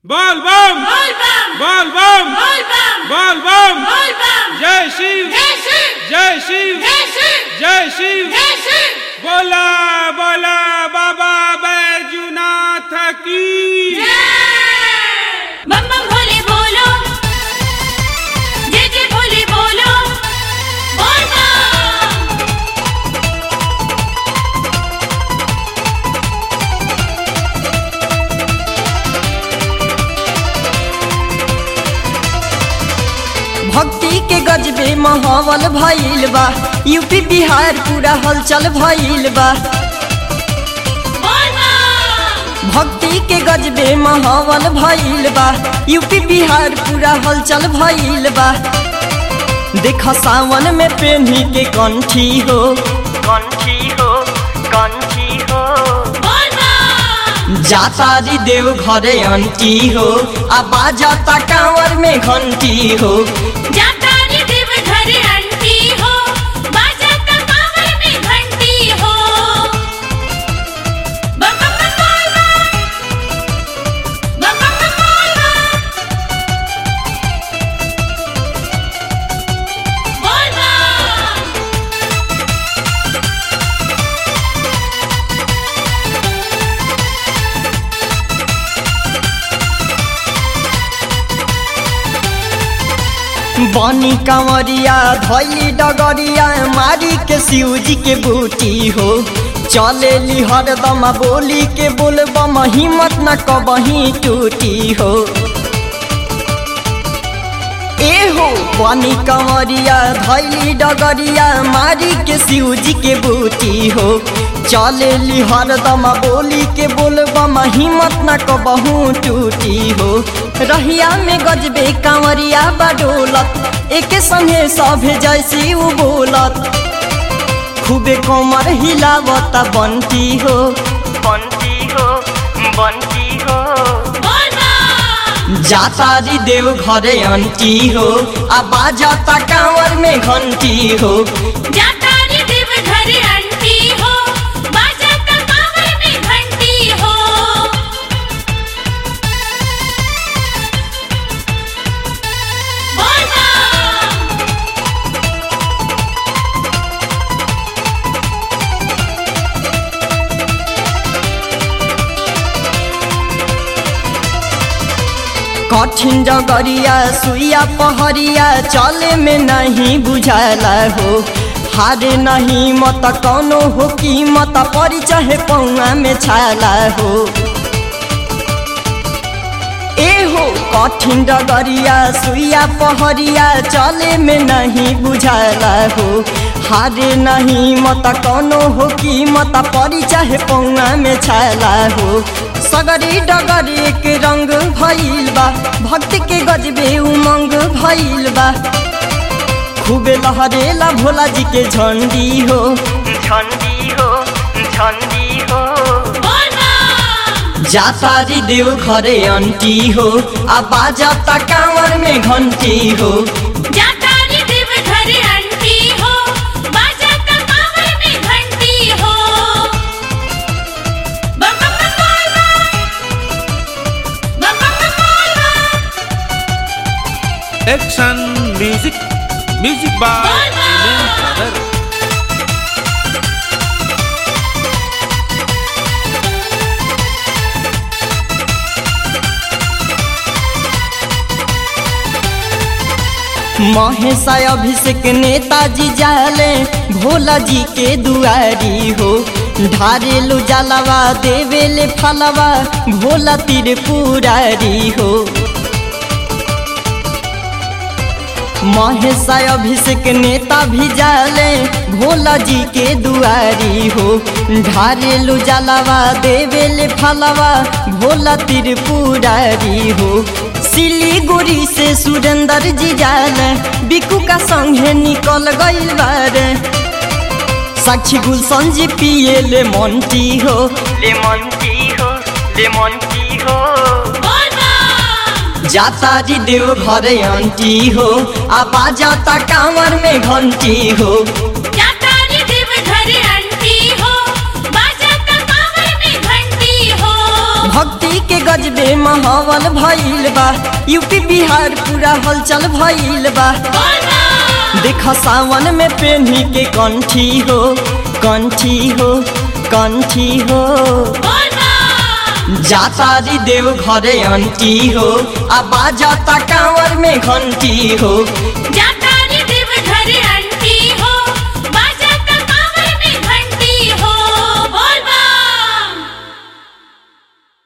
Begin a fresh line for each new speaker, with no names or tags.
बोल बम
बोल बम
बोल बम
बोल बम
बोल बम
बोल बम
जय शिव
जय शिव
जय शिव
जय शिव
जय शिव
जय शिव
बोला बोला बाबा बैजुनाथ की
जय बम बम भोले बोलो जय जय भोले बोलो बोल बम
भक्ति के गजबे माहौल भइल बा यूपी बिहार पूरा हलचल भइल बा
बोल बम
भक्ति के गजबे माहौल भइल बा यूपी बिहार पूरा हलचल भइल बा देख सावन में पेन्ही के कंठी हो कंठी हो कंठी हो
बोल बम
जाता री देव घरे अंटी हो आ बाजाता कांवर में घंटी हो
जाता रे देव घर अंटी हो बाजाता कांवर में घंटी हो बम बम बम बोल बम बम बम बम बोल बम बोल बम
बनी कंवरिया धैली डगरिया मारी के शिवजी के बूटी हो चले ली हरदम बोली के बोलबम हिम्मत न कबही टूटी हो ए हो बनी कंवरिया धैली डगरिया मारी के शिवजी के बूटी हो चले ली हरदम बोली के बोलबम हिम्मत न कबहू टूटी हो रहिया में गजबे कंवरिया बडोलत एके संगे सभे जैसी उ बोलत खूबे कमर हिलावत बंटी हो बंटी हो बंटी हो
बोल बम
जाता री देव घरे अंटी हो आ बाजाता कांवर में घंटी हो
जाता रे देव घर अंटी हो बाजाता कांवर में घंटी हो बोल बम
कठिन डगरिया सुइया पहरिया चले में नहीं बुझाला हो हारे नहीं मत कौनो हो कीमत परी चाहे पौआ में छाला हो ए हो कठिन डगरिया सुइया पहरिया चले में नहीं बुझाला हो हारे नहीं मत कौनो हो कीमत परी चाहे पौआ में छाला हो सगरी डगरी के रंग भइल बा भक्ति के गजबे उमंग भइल बा खूबे लहरेला भोला जी के झंडी हो झंडी हो झंडी हो
बोल बम
जाता री देव घरे अंटी हो आ बाजाता कांवर में घंटी हो
जाता रे देव घर अंटी हो बाजाता कांवर में घंटी हो बम बम बम बोल बम बम बम बम बोल बम
एक्शन म्यूजिक म्यूजिक बाय
बोल बम।
ब्रदर
महेशा अभिषेक नेताजी जाले भोला जी के दुआरी हो ढारेलु जलवा देवेले फलवा भोला तिर पुरारी हो महेशा अभिषेक नेता भी जाले भोला जी के दुआरी हो ढारेलु जलवा देवेले फलवा भोला तिर पुरारी हो सिलीगुड़ी से सुरेंद्र जी जाले बिकू का संगे निकल गइल बारे साक्षी गुलशन जी पिए ले मंटी हो ले मंटी हो ले मंटी हो
बोल बम
जाता जी देव घरे अंटी हो आ बाजाता कांवर में घंटी हो
जाता रे देव घर अंटी हो बाजाता कांवर में घंटी हो
भक्ति भक्ति के गजबे माहौल भइल बा यूपी बिहार पूरा हलचल भइल बा देख सावन में पेन्ही के कंठी हो कंठी हो कंठी हो जातारी देव घरे अंटी हो आ बाजाता कांवर में घंटी हो